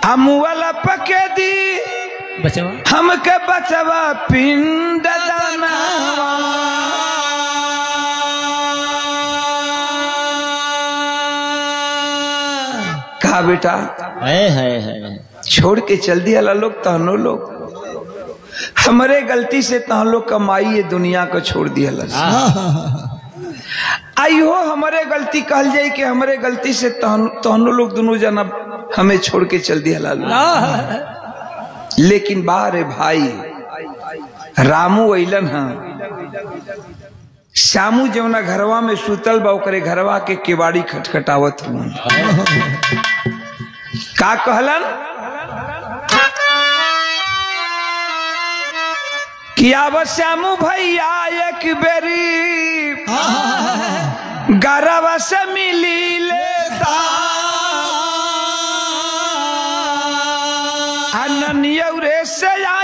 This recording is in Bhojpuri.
अमुअला पके दी बचवा हमके बचवा पिंड दानवा कहा बेटा है है है छोड़ के चल दिया ला लोग तहनो लोग हमरे गलती से तहन लोग कमाई ये दुनिया को छोड़ दिया ला आइयो हमारे गलती कहल जाई कि हमरे गलती से तहन तहनो लोग दोनों जना हमें छोड़ के चल दिया ला लोग। लेकिन बारे भाई रामू अइलन हा श्यामू जवना घरवा में सुतल बा ओकरे घरवा के केवाड़ी खटखटावत हुआ का कहलन कि आब श्यामू भैया एक बेरी गरवा से मिली लेता अननियौरे से आ